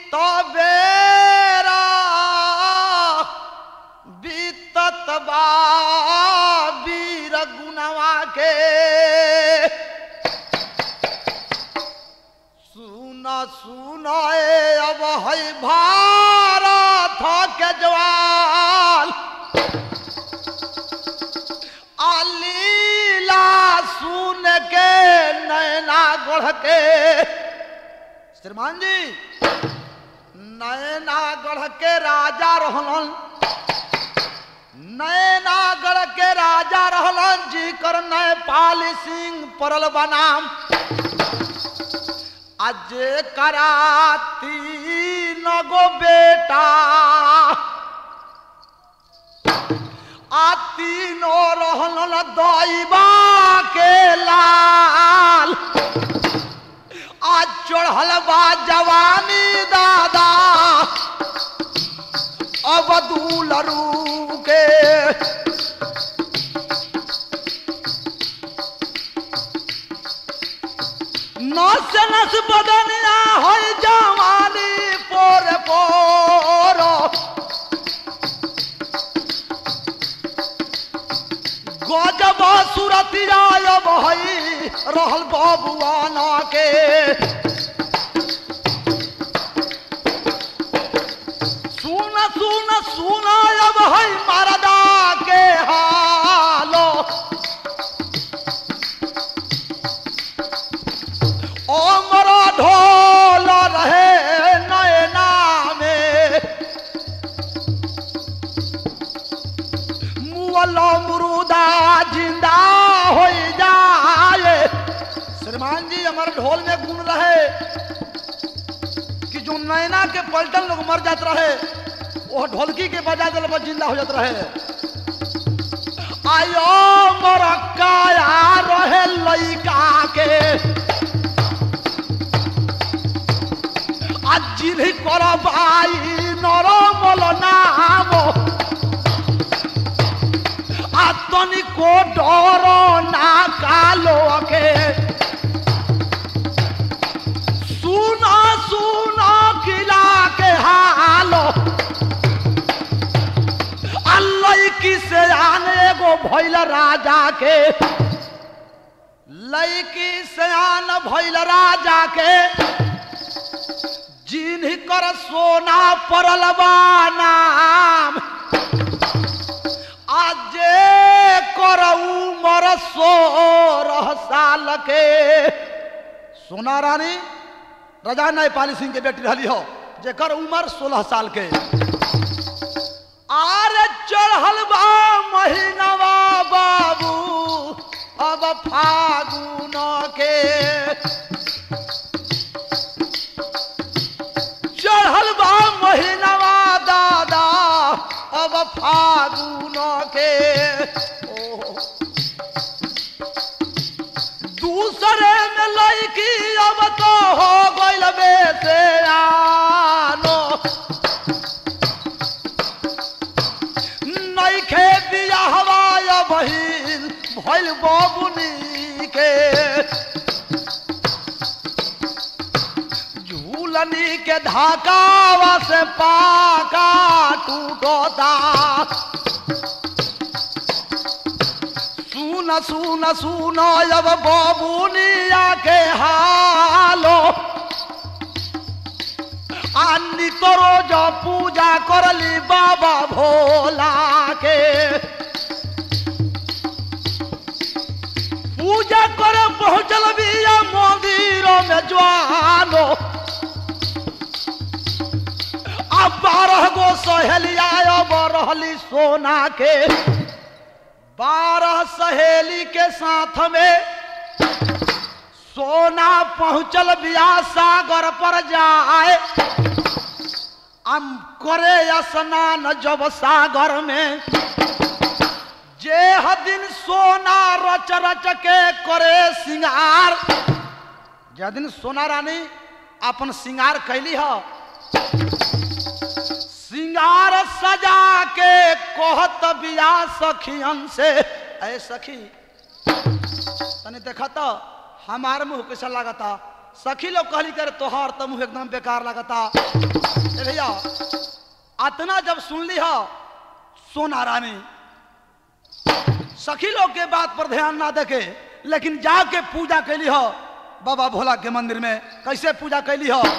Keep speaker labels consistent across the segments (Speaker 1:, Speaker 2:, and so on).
Speaker 1: बेरा बीतत बा वीर गुनवा के सुन सुन ए अब है भारत के जवान अलीला सुन के नैना गढ़ के श्रीमान जी नैनागढ़ के राजा रहलन नैनागढ़ के राजा रहलन जी कर नेपाल सिंह परल बनाम आज करा तीन गो बेटा आ तीनों रहलन दैबा के लाल आज चढ़ल बा जवानी दादा अब दूलरू के नस नस बदनिया हो जवानी पोर पोर गजब सुरतिया अब है रहल बबुआना के सुन सुन सुन अब है मरदा के हालो अमर ढोल रहे नैना में मुअल मुरुदा जिंदा हो जाए श्रीमान जी हमारे ढोल में गुण रहे कि जो नैना के पलटन लोग मर जात रहे वो ढोलकी के बजा दिल पर जिंदा हो जात रहे आयो मरक्काया रहे लइका के आज जिन्ही करबाई नरमल नाम आतनी को डर ना कालो के सुना सुना किला के हालो अल्लाह की से आने गो भैल राजा के लैकी सयान भैल राजा के जिन्ह कर सोना परल बा नाम आजे कर उमर सोरह साल के सोना रानी राजा नेपाली सिंह के बेटी रही हो जेकर उम्र सोलह साल के आर चढ़ल बा महीनवा बाबू अब फागुन के चढ़ल बा महीनवा दादा अब फागुन के ओ दूसरे में लड़की अब तो हो गइल बेसे आनो नइखे बियाहवा बहिन भइल बबुनी के झूलनी के धाकावा से पाका टूटता सुन सुन सुन अब बबुनिया के हालो आनी तो रोज पूजा करली बाबा भोला के पूजा करे पहुंचल बिया मंदिर में ज्वालो अब बारह गो सहेलिया अब रहली सोना के बारह सहेली के साथ में सोना पहुंचल बिया सागर पर जाए हम करे स्नान जब सागर में जे दिन सोना रच रच के करे सिंगार जे दिन सोना रानी अपन सिंगार कैली ह सिंगार सजा के कहत बिया सखियन से ऐ सखी तनी देखा तो हमार मुंह कैसा लागता सखी लोग कहली करे तोहार तो मुंह एकदम बेकार लगता ए भैया अतना जब सुन ली हो सोना रानी सखी लोग के बात पर ध्यान ना देके लेकिन जाके पूजा कैली हो बाबा भोला के मंदिर में कैसे पूजा कैली हो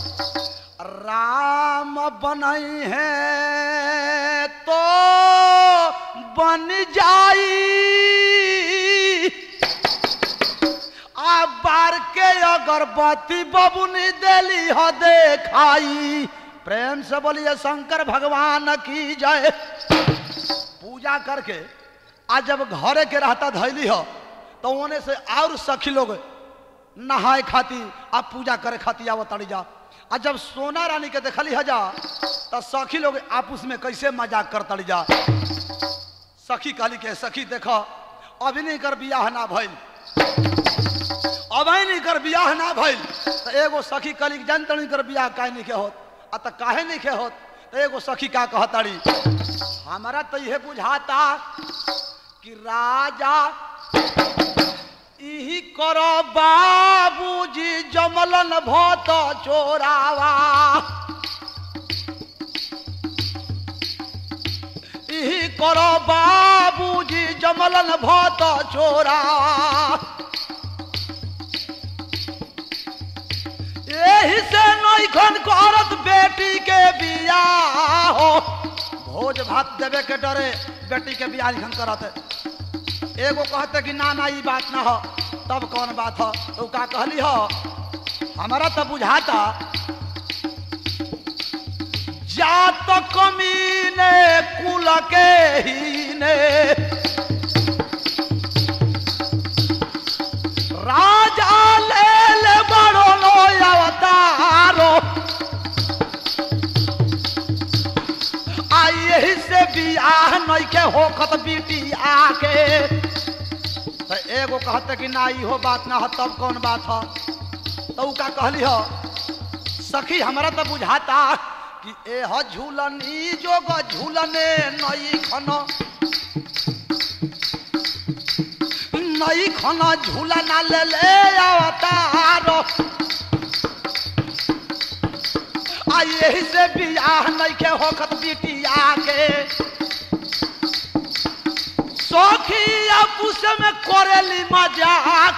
Speaker 1: राम बनई है तो बन जाई आ बार के अगरबत्ती बबुनी देली हो देखाई प्रेम से बोलिए शंकर भगवान की जय पूजा करके आज जब घरे के रहता धैली हो तो ओने से और सखी लोग नहाए खाती आ पूजा करे खाती आवत तड़ी जा आ जब सोना रानी के देखली हजा तो सखी लोग आपस में कैसे मजाक कर तड़ी जा सखी कहली के सखी देखो अभी नहीं कर बियाह ना भइल अब नहीं कर बियाह ना भइल तो एगो सखी कहली कि जनता नहीं कर बियाह काहे नहीं के होत आ तो काहे नहीं के होत तो एगो सखी का कहताड़ी हमारा तो यह बुझाता कि राजा इही करो बाबूजी जमलन भत चोरावा इही करो बाबूजी जमलन भत चोरावा यही से नैखन करत बेटी के बियाह हो भोज भात देवे के डरे बेटी के बियाह लिखन करत एगो कहते कि ना ना ई बात ना हो तब कौन बात हो तो का कहली हो हमारा तो बुझाता जात कमीने कुल के ही ने राजा ले ले बड़ो लो अवतारो आ यही से बियाह नइखे होखत बिटिया के तो एगो कहते कि ना इहो बात ना हो तब कौन बात हो तो उ का कहली हो सखी हमरा तो बुझाता कि ए ह झूलनी जोग झूलने नई खन नई खन झूला ना ले ले अवतार आ यही से बियाह नइखे होखत बिटिया के सखी आपुस में करेली मजाक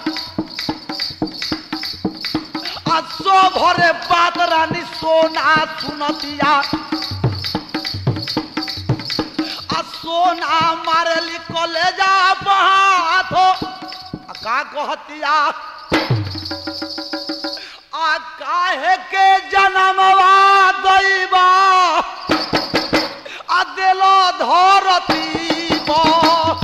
Speaker 1: आ सो भरे बात रानी सोना सुनतिया आ सोना मारेली कलेजा बहात हो आ का कहतिया आ काहे के जनमवा दैबा आ देलो धरती पर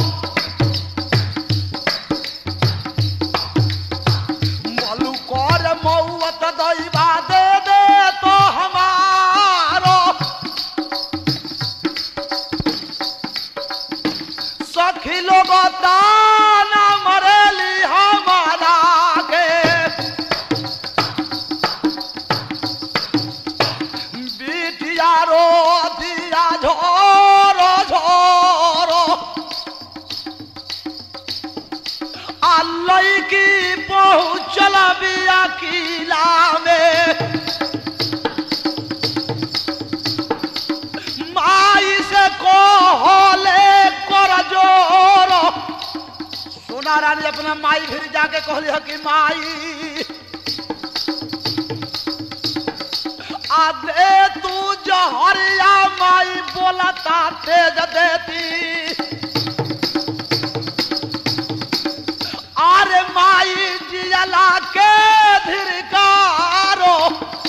Speaker 1: मलू कर मौत दैबा दे दे तो हमारो सखी लोग दाना मरेली हमारा के बिटिया रो दिया झोरो झोरो आलई की पहुँचल बिया किला में माई से कहले कर जोर सोना रानी अपना माई फिर जाके कहली ह कि माई आदे तू जहरिया माई बोलता तेज देती अरे माई जियला के धिरकारो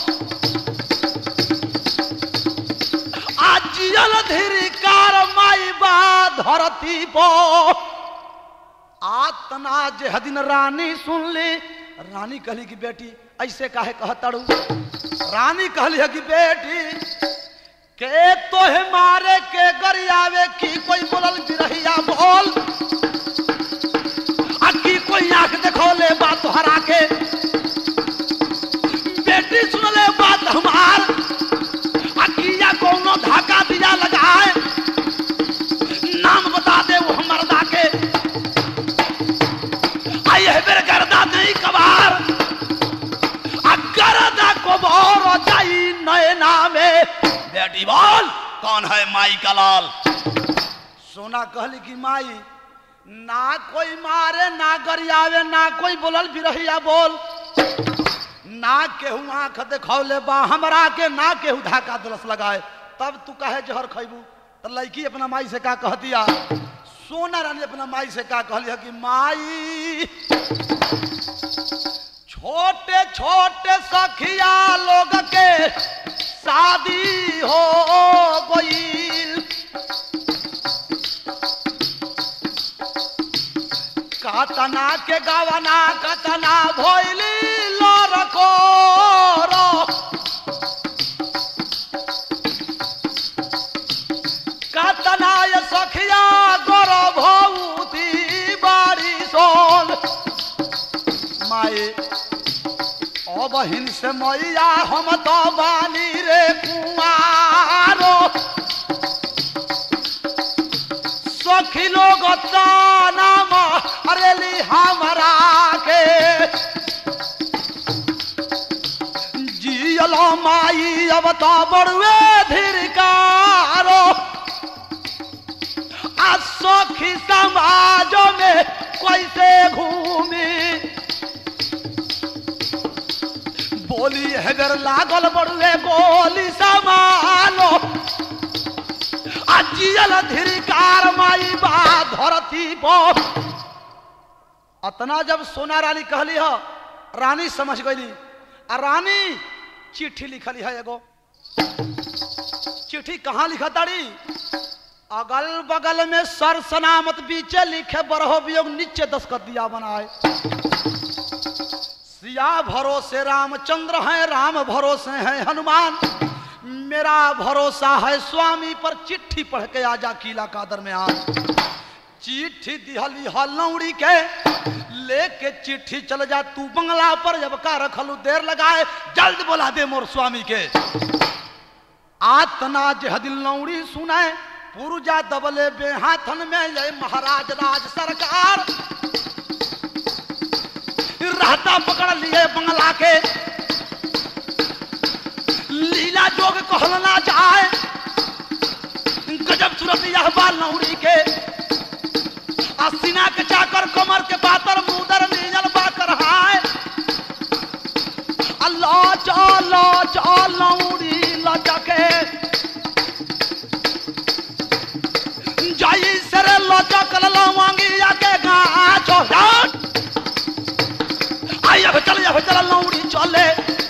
Speaker 1: आ जियल धिरकार माई बा धरती पो आतना जे हदिन रानी सुन ली रानी कहली कि बेटी ऐसे काहे कहतड़ू रानी कहली है कि बेटी के तोहे मारे के गरियावे की कोई बोलल बिरहिया बोल आ की कोई आंख देखौले बात तोहरा के बेटी सुनले बात हमार आ किया कोनो धाका दिया लगाए नाम बता दे वो हमर दाके आ यह बेर गर्दा नहीं कबार
Speaker 2: बेटी बोल कौन है माई का लाल
Speaker 1: सोना कहली कि माई ना कोई मारे ना गरियावे ना कोई बोलल बिरहिया बोल ना केहू आंख देखौले बा हमरा के ना केहू धाका दलस लगाए तब तू कहे जहर खैबू तो लड़की अपना माई से का कह दिया सोना रानी अपना माई से का कहली है कि माई छोटे छोटे सखिया लोग के शादी हो गई कतना के गवना कतना भोइली लरको रो कतना ये सखिया गोर भौती बारी सोल माए ओ बहिन से मैया हम तो बानी रे कुमारो सखी लोग नाम अरेली हमरा के जियलो माई अब तो बड़ुए धिरकारो आ सखी समाज में कैसे घूमी बोली हेगर लागल बड़ुए गोली समालो जियल धिरिकार माई बा धरती पर अतना जब सोना रानी कहली हो रानी समझ गई आ रानी चिट्ठी लिखली है एगो चिट्ठी कहाँ लिखा ताड़ी अगल बगल में सर सनामत बीचे लिखे बरहो वियोग नीचे दस्खत दिया बनाए सिया भरोसे रामचंद्र हैं राम भरोसे हैं हनुमान मेरा भरोसा है स्वामी पर चिट्ठी पढ़ के आजा किला कादर में आ चिट्ठी दिहली हलौड़ी के लेके चिट्ठी चल जा तू बंगला पर जब का रखलू देर लगाए जल्द बोला दे मोर स्वामी के आतना जहदिल लौड़ी सुनाए पुरजा दबले बेहाथन में ये महाराज राज सरकार रहता पकड़ लिए बंगला के लीला जोग कहलना जाए गजब सूरत यह बाल नौरी के सीना के चाकर कमर के पातर मुदर नीजल बाकर हाय अल्लाह चलो चलो नौरी लचके जाई सर लचक लवांगी आके गाछ आई अब चल अब चल नौरी चले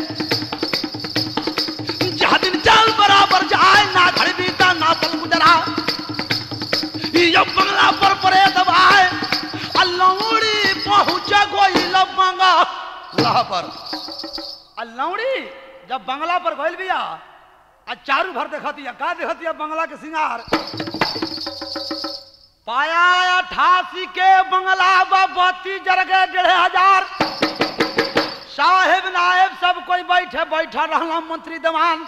Speaker 1: जहाँ दिन चल बराबर जाए ना घर बीता ना पल गुजरा ये बंगला पर परे दबाए अल्लौड़ी पहुंच गोई लबंगा लाह पर अल्लौड़ी जब बंगला पर गइल बिया आ चारू भर देखतिया का देखतिया बंगला के सिंगार पाया अठासी के बंगला बत्ती जर गए डेढ़ हजार साहेब नायब सब कोई बैठे बैठा रहला मंत्री दमान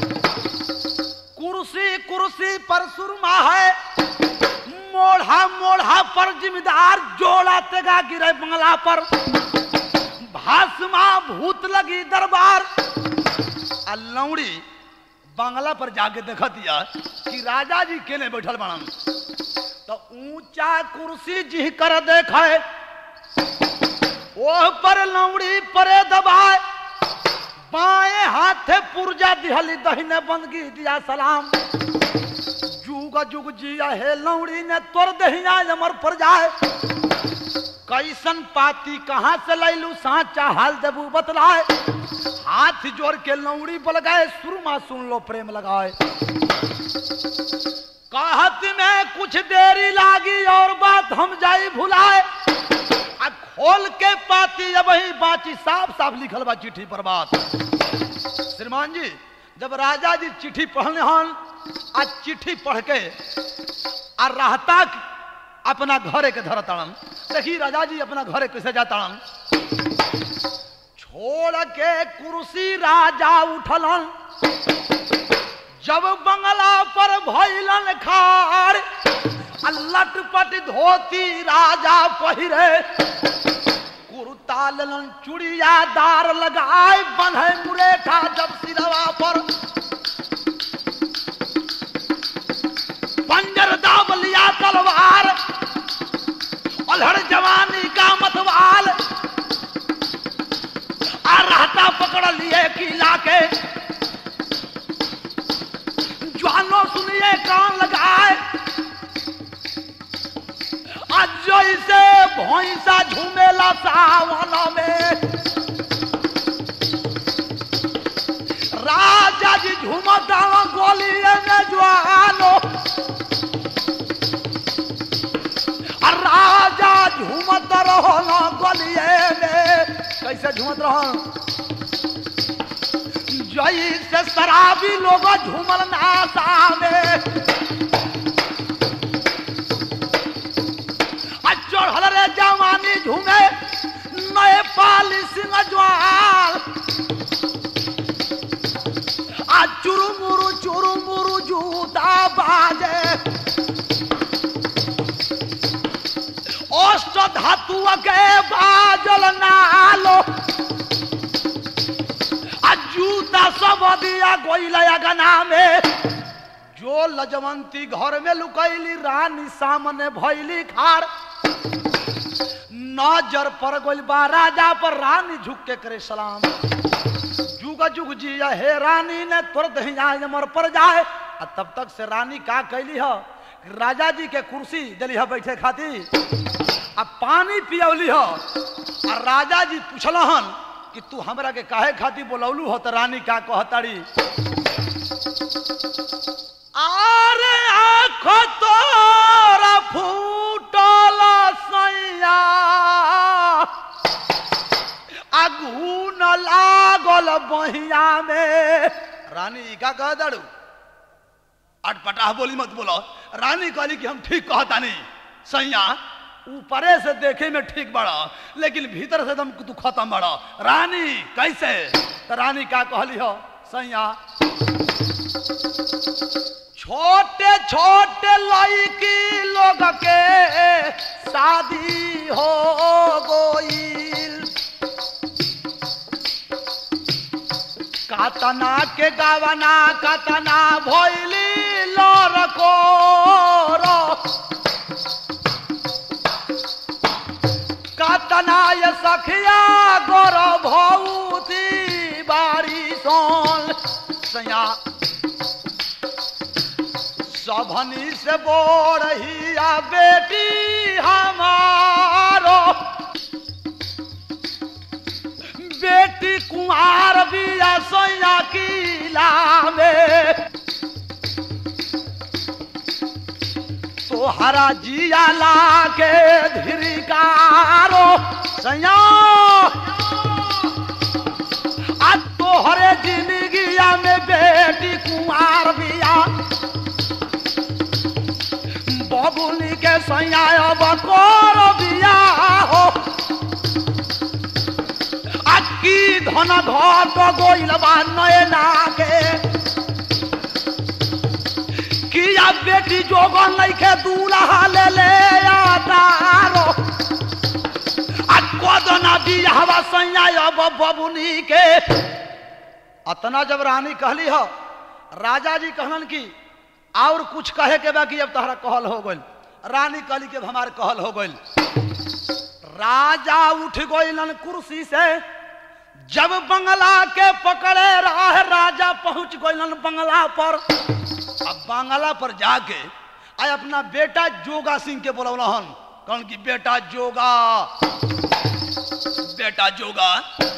Speaker 1: कुर्सी कुर्सी पर सुरमा है मोढ़ा मोढ़ा पर जिम्मेदार जोड़ा तेगा गिरे बंगला पर भाषमा भूत लगी दरबार आ लौड़ी बंगला पर जाके देख दिया कि राजा जी केने बैठल बनन तो ऊंचा कुर्सी जी कर देखे ओह पर लौड़ी परे दबाए बाएं हाथे पुरजा दिहली दहिने बंदगी दिया सलाम जुग जुग जिया हे लौड़ी ने तोर दहिया अमर पर जाए कैसन पाती कहाँ से लैलू साचा हाल देबू बतलाए हाथ जोड़ के लौड़ी बल गए सुरमा सुन लो प्रेम लगाए कहत में कुछ देरी लागी और बात हम जाई भुलाए आ खोल के पाती अब ही बाची साफ साफ लिखल बा चिट्ठी पर बात श्रीमान जी जब राजा जी चिट्ठी पढ़ने हन आज चिट्ठी पढ़ के आ रहता अपना घरे के धर तड़न देखी राजा जी अपना घरे कैसे जातड़न छोड़ के कुर्सी राजा उठलन जब बंगला पर भैलन खाड़ आ लटपट धोती राजा पहिरे कुर्ता लेलन चुड़िया दार लगाए बंधे मुरेठा जब सिरवा पर मतवार अल्हड़ जवानी का मतवाल आ रहता पकड़ लिए किला के जानो सुनिए कान लगाए आज जैसे भैंसा झूमेला सावन में राजा जी झूमता गोलिए में ज्वालो और राजा झूमत रहो ना गोलिए में कैसे झूमत रहो जई से शराबी लोग झूमल नासा में आ चढ़ल रे जवानी झूमे नए पाली सिंह ज्वाल आ चुरुमुरु चुरुमुरु जूता बाजे अष्ट धातु के बाजल नालो आ जूता सब दिया गोइला गना में जो लजवंती घर में लुकैली रानी सामने भैली खाड़ नजर पर गोइल बा राजा पर रानी झुक के करे सलाम जुग जुग जिया हे रानी ने तुरंत ही जाए मर पर जाए आ तब तक से रानी का कैली ह राजा जी के कुर्सी दिली ह बैठे खातिर आ पानी पियौली ह आ राजा जी पूछलहन कि तू हमरा के काहे खातिर बोलौलू हो तो रानी का कहताड़ी आरे आँख तोरा फूटल सैया आगू न लागल बहिया में रानी ई का कह दड़ू अटपटाह बोली मत बोलो रानी कहली कि हम ठीक कहतानी सैया ऊपरे से देखे में ठीक बड़ा लेकिन भीतर से एकदम तू खत्म बड़ा रानी कैसे तो रानी का कहली हो सैया छोटे छोटे लड़की लोग के शादी हो गईल कातना के गावना कातना भैली लोर को कातना ये सखिया गोर भौती बारी सोन सैया सभनी से बोरहिया बेटी हमारो बेटी कुमार बिया सैया किला में तोहरा जिया लागे धिरिकारो सैया आ तोहरे जिंदगिया में बेटी कुमार बिया बबुली के सैया अब कर बिया हो की धन घट गोइल बा नयना के किया बेटी जोगन नइखे दूल्हा ले ले तारो आ कदना बियाहवा सैया अब बबुनी के अतना जब रानी कहली हो राजा जी कहलन की और कुछ कहे के बा कि अब तहरा कहल हो गइल रानी कहली कि अब हमार कहल हो गइल राजा उठ गइलन कुर्सी से जब बंगला के पकड़े रहा राजा पहुंच गइलन बंगला पर अब बंगला पर जाके आय अपना बेटा जोगा सिंह के बोलौलहन कौन की बेटा जोगा
Speaker 2: बेटा जोगा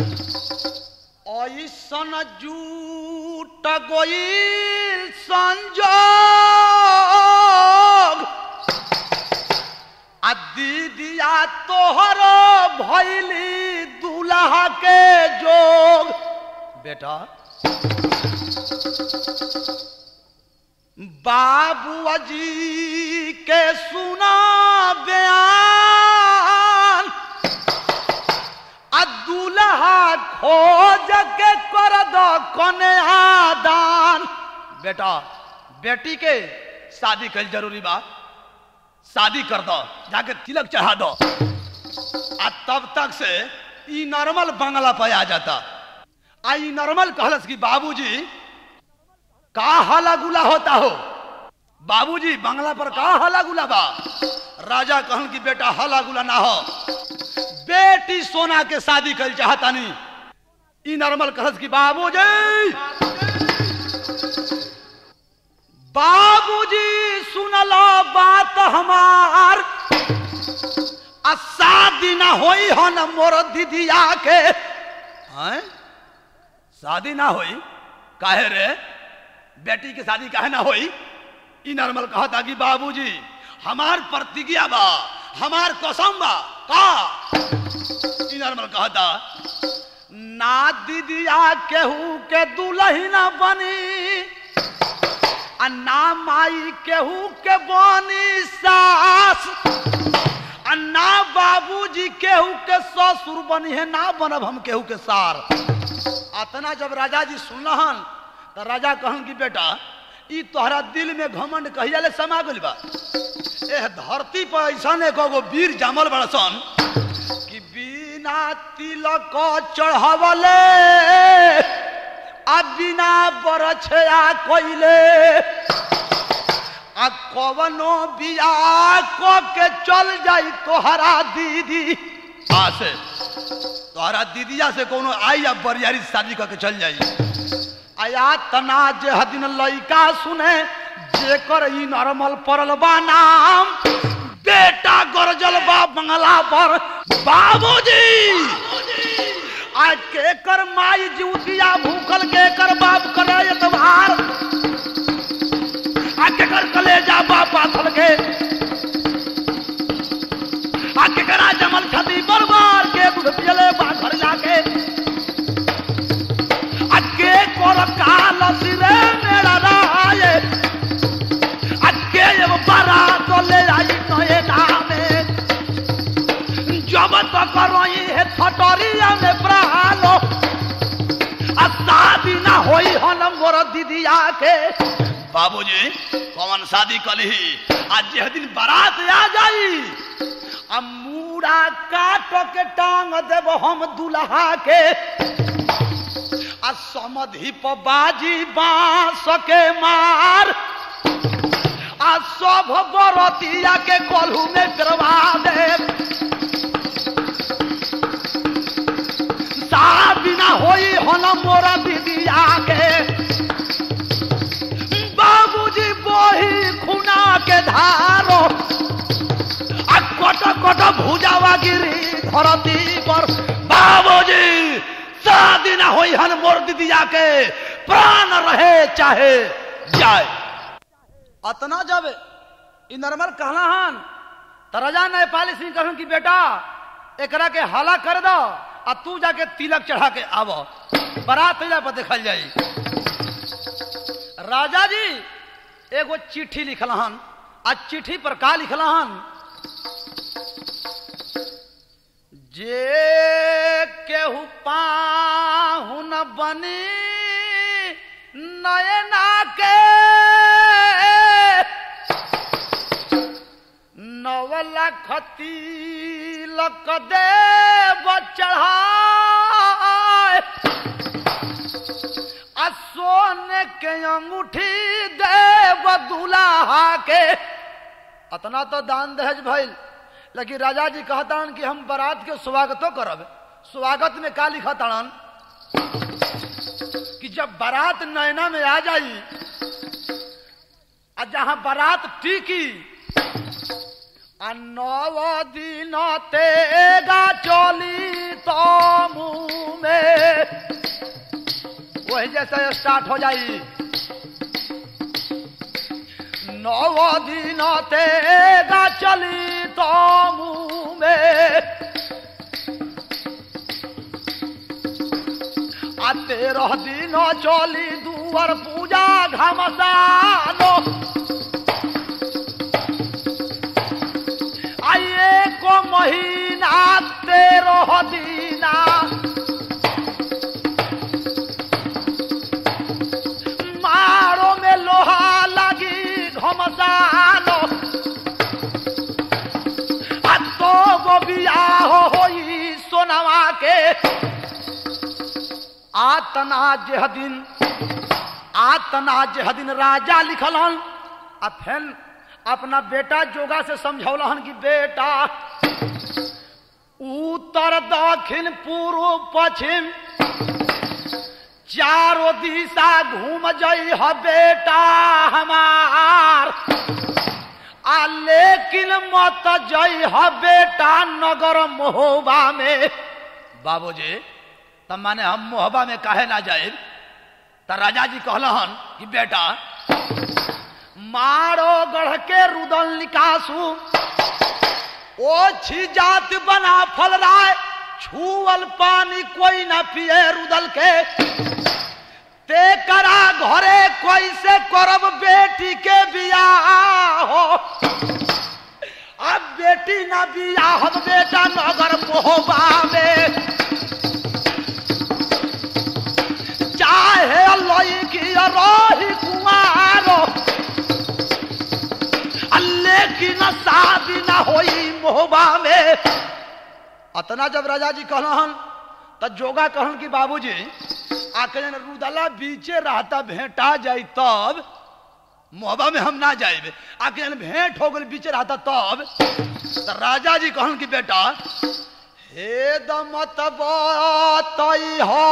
Speaker 1: ऐसन जूट गोइल संजोग आ दीदिया तोहर भैली दूल्हा के जोग बेटा बाबू जी के सुना बयान आ दूल्हा खोज के कर दो कन्या दान बेटा बेटी के शादी कल जरूरी बा शादी कर दो जाके तिलक चढ़ा दो आ तब तक से ई नॉर्मल बंगला पे आ जाता आ ई नॉर्मल कहलस कि बाबूजी का हला गुला होता हो बाबूजी बंगला पर का हला गुला बा राजा कहन कि बेटा हला गुला ना हो बेटी सोना के शादी कर चाहतानी ई नॉर्मल कहस कि बाबूजी बाबूजी सुनलो बात हमार आ शादी ना होई हन मोर दीदिया के हैं शादी ना होई काहे रे बेटी के शादी काहे ना होई ई नॉर्मल कहता कि बाबूजी हमार प्रतिज्ञा बा हमार कसम बा का ई नॉर्मल कहता ना दीदिया केहू के दुल्ही ना बनी आ ना माई केहू के बनी सास आ ना बाबूजी केहू के ससुर बनी है ना बनब हम केहू के सार अतना जब राजा जी सुनहन तो राजा कहन कि बेटा ई तोहरा दिल में घमंड कहिया ले समा गइल बा एह धरती पर ऐसा एगो वीर जामल बड़ा सन कि बिना तिलक चढ़ावले आ बिना बरछया कइले आ कवनो बिया को के चल जाई तोहरा दीदी आ से तोहरा दीदिया से कोनो आई या बरियारी शादी करके चल जाई आया तना जे हदिन लइका सुने जेकर ई नॉर्मल परल बा नाम बेटा गरजल बा बंगला पर बाबूजी आ के कर माई जीवतिया भूखल के कर बाप करे एतबार आ के कर कलेजा बाप पाथल के आ के करा जमल छती बरबार के दूध पियले बा घर जाके आ के कर काल सिरे मेरा राये आ के एगो बारात ले आई नए नामे जब तक रोई है छटरिया में प्राणो आ शादी ना होई हन मोर दीदिया के बाबूजी कौन शादी कलही आज जे दिन बारात आ जाई आ मूड़ा काट के टांग देब हम दुल्हा के आ समधि पर बाजी बांस के मार आ सब बरतिया के कोल्हू में करवा देब शादी ना होई हन मोरा दीदिया के बाबूजी बोही खुना के धारो आ कट कट भुजावा गिरी धरती पर बाबूजी शादी ना होई हन मोर दीदिया के प्राण रहे चाहे जाए अतना जब ई नरमल कहला हन त राजा नेपाली सिंह कहन कि बेटा एकरा के हला कर दो आ तू जाके तिलक चढ़ा के आव बारात अइला पर देखल जाई राजा जी एगो चिट्ठी लिखल हन आ चिट्ठी पर का लिखल हन जे केहू पाहुन बनी नयना के नव लाख तिलक देव चढ़ाए आ सोने के अंगूठी देव दुल्हा के अतना तो दान दहेज भइल लेकिन राजा जी कहतान कि हम बारात के स्वागतो करब स्वागत में का लिखतान कि जब बारात नैना में आ जाई आ जहां बारात टीकी आ नव दिन तेगा चली तो मुंह में वही जैसे स्टार्ट हो जाई नव दिन तेगा चली तो मुंह में आ तेरह दिन चली दुआर पूजा घमसानो आइए को महीना तेरह दीना मारो में लोहा लगी घमसानो आ तो गो बियाह होई सोनवा के आतना जेह दिन आतना जेह दिन राजा लिखलन आ फेन अपना बेटा जोगा से समझौलहन कि बेटा उत्तर दक्षिण पूर्व पश्चिम चारों दिशा घूम जई ह बेटा हमार आ लेकिन मत जई ह बेटा नगर मोहबा में
Speaker 2: बाबूजी तब माने हम मोहबा में काहे ना जाए त राजा जी कहलहन कि बेटा
Speaker 1: मारो गढ़ के रुदल निकासू ओछी जात बना फल राय छुअल पानी कोई न पिए रुदल के ते करा घरे कोई से करब बेटी के बियाह हो अब बेटी न बियाह बेटा नगर मोहबा में चाहे लईकी रही कुमारो लेकिन शादी ना होई मोहबा में अतना जब राजा जी कहलन त जोगा कहन कि बाबूजी आके जन रुदला बीचे रहता भेंटा जाई तब
Speaker 2: मोहबा में हम ना जाए
Speaker 1: आके जन भेंट हो गई बीचे रहता तब
Speaker 2: त राजा जी कहन कि बेटा
Speaker 1: हे दमत बतई हो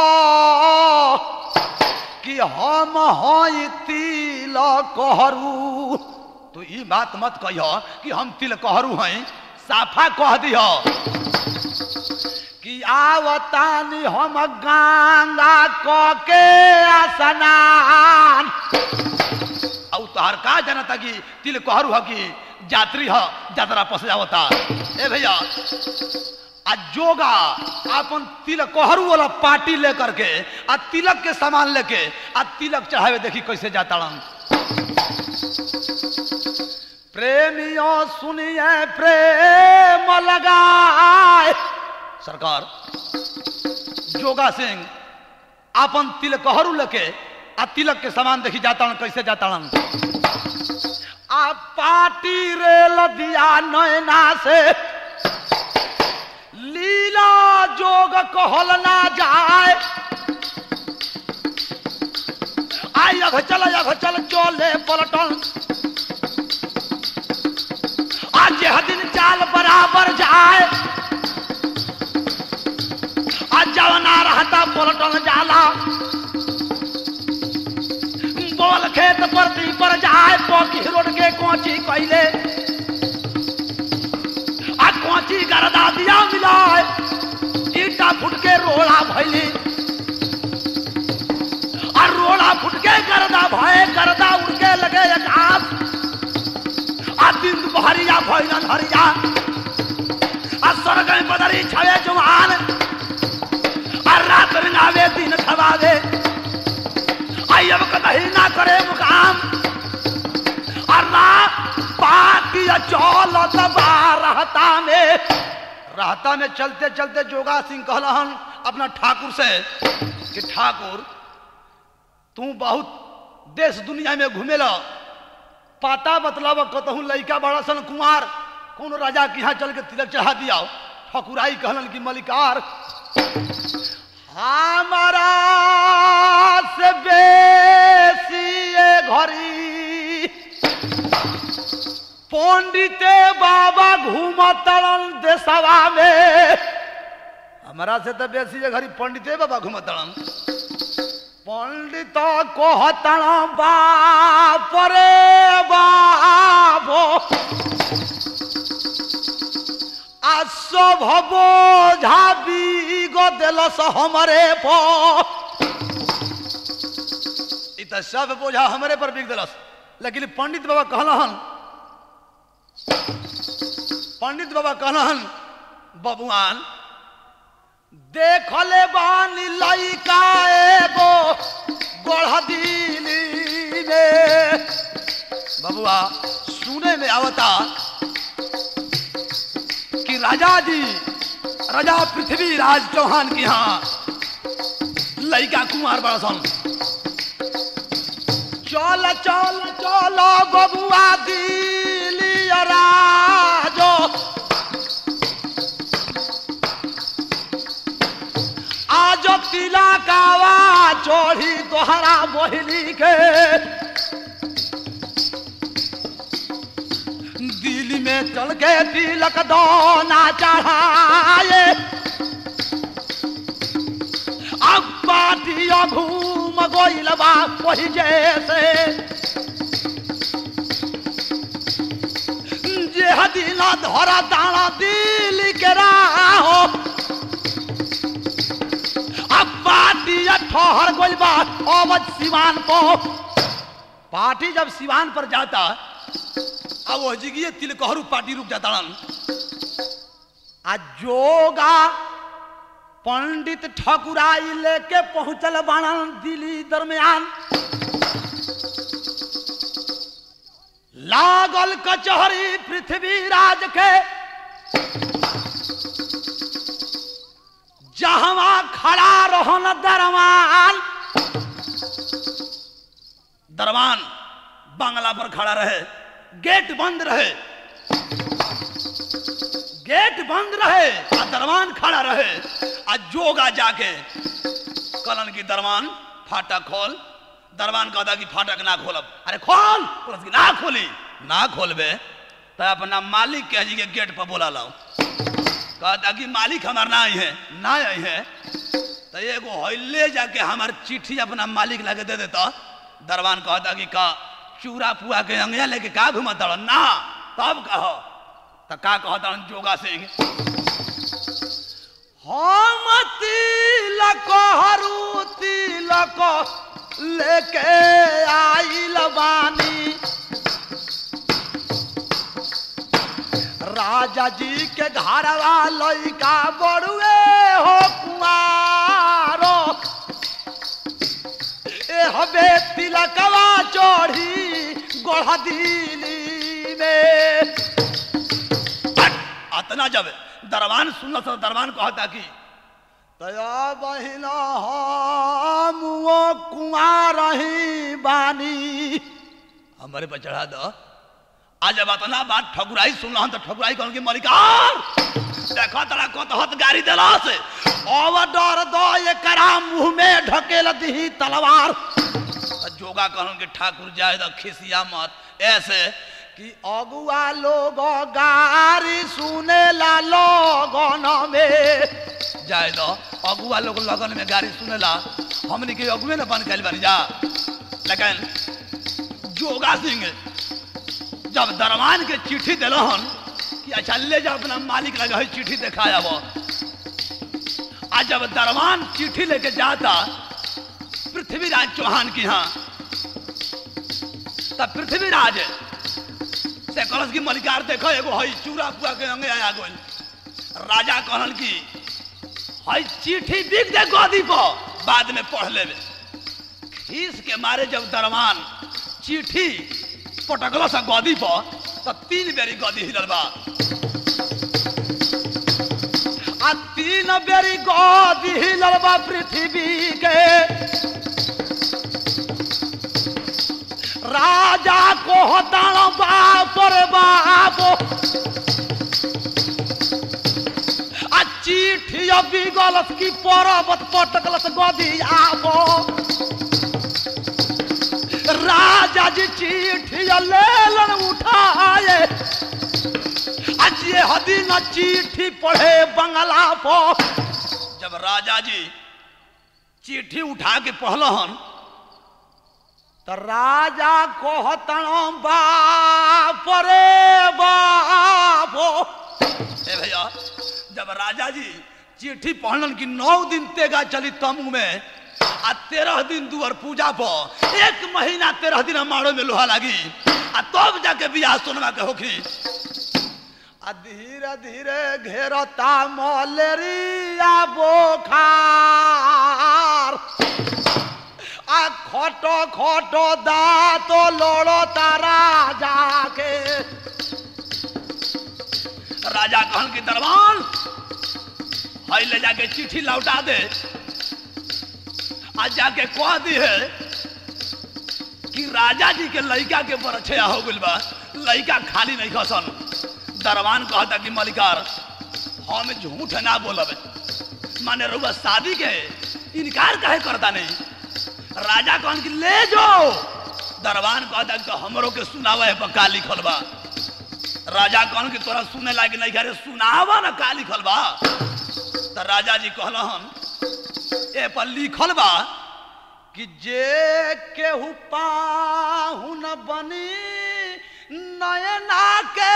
Speaker 1: कि हम हई तिल कहरू
Speaker 2: तू ई बात मत कहियो कि हम तिल कहरू हैं साफा कह दियो
Speaker 1: कि आवतानी हम गंगा क के स्नान
Speaker 2: और तोहर का जनता कि तिल कहरू ह कि यात्री ह यात्रा पस जावता ए भैया
Speaker 1: आ जोगा अपन तिलक कोहरू वाला पार्टी लेकर के आ तिलक के सामान लेके आ तिलक चढ़ावे देखी कैसे जाता प्रेमियों सुनिए प्रेम लगाए
Speaker 2: सरकार
Speaker 1: जोगा सिंह अपन तिलक कोहरू लेके आ तिलक के सामान देखी जाता कैसे जाता आ पार्टी रेल दिया नैना से लीला जोग कहल ना जाए आई अघ चल अघ चल चले पलटन आज यह दिन चाल बराबर जाए आज जवना रहता पलटन जाला बोल खेत परती पर जाए पकी रोड के कोची कैले आ कोची गरदा दिया मिलाए ईटा फुट के रोड़ा भैली आ रोड़ा फुट के गरदा भय गरदा उड़ के लगे आकाश आ दिन दुपहरिया भैलन हरिया आ स्वर्ग में बदरी छवे जुमान आ रात रंगावे दिन खवावे आई अब कतही ना करे मुकाम अल्लाह पाती चौलत रहता में रहता में चलते चलते जोगा सिंह कहलहन अपना ठाकुर से कि ठाकुर तू बहुत देश दुनिया में घूमेला पता बतलाव कतहू लड़का बड़ा सन कुमार कौन राजा के यहाँ चल के तिलक चढ़ा दिया ठकुराई कहलन कि मलिकार हमारा से बेसी ये घड़ी पंडिते बाबा घूमतड़न देशवा में हमारा से तो बेसी ये घड़ी पंडिते बाबा घूमतड़न पंडित कहतण बाप रे बाबो आ सब बोझा बीग दिलस हमरे पर इ त सब बोझा हमरे पर बिक दिलस लेकिन पंडित बाबा कहलहन पंडित बाबा कहलहन बबुआन देखले बानी लइका एगो गोढ़ दिली ने बबुआ सुने में आवता कि राजा जी राजा पृथ्वी राज चौहान के यहाँ लड़का कुमार बड़ा सन चल चल चल बबुआ दिली राजो आज तिला कावा चोढ़ी तोहरा मोहिनी के चल के तिलक दोना चढ़ाए अब पाटिया घूम गोइल बा वही जैसे जे हदीना धरा दाना दिल के राहो अब पाटिया ठहर गोइल बा अवध सिवान पो
Speaker 2: पार्टी जब सिवान पर जाता अब वो जिगिए तिलकहरू पार्टी रुक जाता
Speaker 1: आ जोगा पंडित ठकुराई लेके पहुंचल बाणन दिल्ली दरमियान लागल कचहरी पृथ्वीराज के जहवा खड़ा रहन दरमान
Speaker 2: दरबान बांग्ला पर खड़ा रहे गेट बंद रहे गेट बंद रहे आ दरबान खड़ा रहे आ जोगा जाके कलन की दरबान फाटक खोल दरबान कहता कि फाटक ना खोलब अरे खोल बोलत कि ना खोली ना खोलबे तो अपना मालिक के जी के गेट पर बोला लाओ कहता कि मालिक हमार ना आई है ना आई है तो एगो हौले जाके हमार चिट्ठी अपना मालिक लगे दे देता दरबान कहता कि का चूरा पुआ के अंगिया लेके का घुमा तड़ ना तब कहो तो का कहता जोगा सिंह
Speaker 1: हम तिलक हरू तिलक लेके आइल बानी राजा जी के घरवा लइका बड़ुए हो कुआरो ए हबे तिलकवा चढ़ी गोढ़ दिली में
Speaker 2: अतना जब दरबान सुनल तो दरबान कहता कि
Speaker 1: तया बहिना हम वो कुआर रही बानी
Speaker 2: हमारे पर चढ़ा दो आज जब अतना बात ठकुराई सुन तो ठकुराई कहन की मलिकार देखो तड़ा कतहत गाड़ी दिला से
Speaker 1: अब डर दो एकरा मुंह में ढकेल दी तलवार
Speaker 2: तो जोगा कहन के ठाकुर जाए तो खिसिया मत ऐसे
Speaker 1: कि अगुआ लोग गारी सुने ला लोगन में
Speaker 2: जाए दो अगुआ लोग लगन में गाड़ी सुनेला हमनी के अगुए न बन कैल बन जा लेकिन जोगा सिंह जब दरमान के चिट्ठी दिलहन कि अच्छा ले जा अपना मालिक लगा है चिट्ठी देखा अब आज जब दरमान चिट्ठी लेके जाता पृथ्वीराज चौहान की यहाँ तब पृथ्वीराज से कहलस की मलिकार देखो एगो हई चूरा पुआ के अंगे आया गोल राजा कहलन की हई चिट्ठी बिक दे गोदी पर बाद में पढ़ लेबे खीस के मारे जब दरमान चिट्ठी पटकलो सा गदी पर तो तीन बेरी गदी हिलल बा
Speaker 1: आ तीन बेरी गोदी हिलल बा पृथ्वी के राजा को हताण बाप रे बाप आ चिट्ठी अभी गलत की पर्वत पटकलस गदी आबो राजा जी चिट्ठी लेलन उठाए आज ये हदी न चिट्ठी पढ़े बंगला पर
Speaker 2: जब राजा जी चिट्ठी उठा के पढ़लहन
Speaker 1: तो राजा कहतन बाप रे बाप
Speaker 2: ए भैया जब राजा जी चिट्ठी पढ़लन कि नौ दिन तेगा चली तमू में आ तेरह दिन दुआर पूजा पर एक महीना तेरह दिन मारो में लोहा लगी आ तब जाके बियाह सोनमा के होखी
Speaker 1: आ धीरे धीरे घेरता मलेरिया बोखार आ खटो खटो दाँत लड़ता राजा के
Speaker 2: राजा कहन की दरबान हई ले जाके चिट्ठी लौटा दे आज जाके कह दी है कि राजा जी के लड़का के बरछया हो गइल बा लड़का खाली नहीं खसन दरबान कहता कि मलिकार हम झूठ ना बोलब माने रउआ शादी के इनकार काहे करता नहीं राजा कहन कि ले जाओ दरबान कहता कि हमरो के सुनावा है पक्का लिखल बा राजा कहन कि तोरा सुने लायक नहीं अरे सुनावा ना का लिखल बा तो राजा जी कहलन ए पर लिखल बा
Speaker 1: कि जे केहू पाहुन बनी नयना के